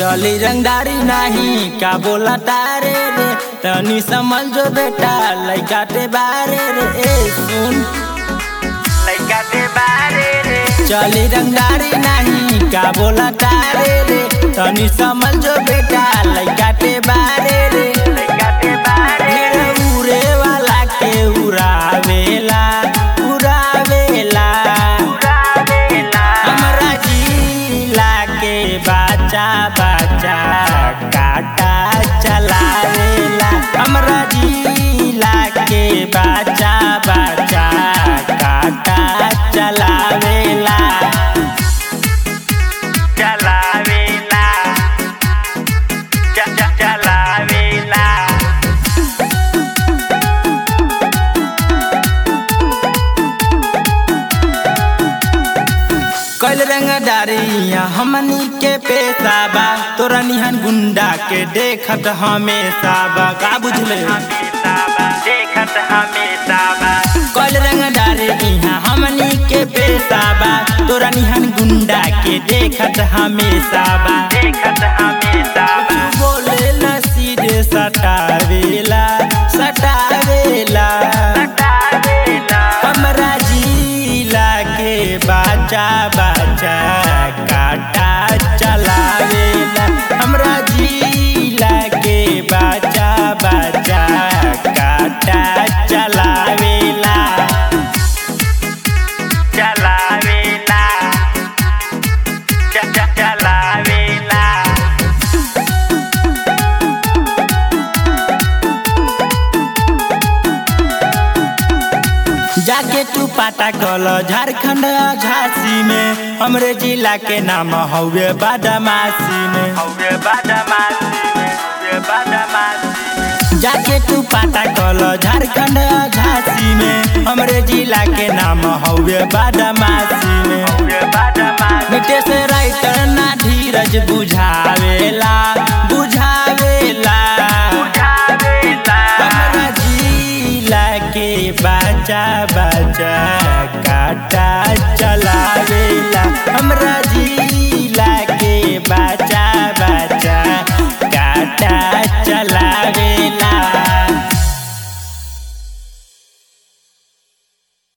चली रंगदारी नहीं का बोला तारे रे तनी समझ जो बेटा लइका ते बारे रे ए सुन लइका ते बारे रे चली रंगदारी नहीं का बोला तारे रे तनी समझ जो बेटा लइका ते बारे रे लइका ते बारे रे उरे वाला के उड़ावेला उड़ावेला उड़ावेला हमरा जिला के बच्चा बच्चा काटा चलावेला हमरा जिला के बच्चा बच्चा काटा चलावेला चलावेला च च चलावेला कल रंगदारिया हमनी के पेशा बा तोरा निहन गुंडा के देखत हमेशा बा का बुझले देखत हमेशा बा कल रंगदारिया हमनी के पेशा बा तोरा निहन गुंडा के देखत हमेशा बा देखत हमेशा बा बोले न सीधे सटावेला सटावेला सटावेला हमरा जिला के बाचा बाचा काटा चलावेला हमरा जिला के बाचा बाचा काटा चलावेला चलावेला च च चलावेला जाके तू पाता कल झारखंड झांसी में हमरे जिला के नाम हौवे बादामासी में हौवे बादामासी में हौवे बादामासी जाके तू पाता कल झारखंड झांसी में हमरे जिला के नाम हौवे बादामासी में हौवे बादामासी मिटे से राइटर ना धीरज बुझावेला बुझावेला बुझावेला हमरा जिला के बाजा बाजा काटा चलावेला हमरा जी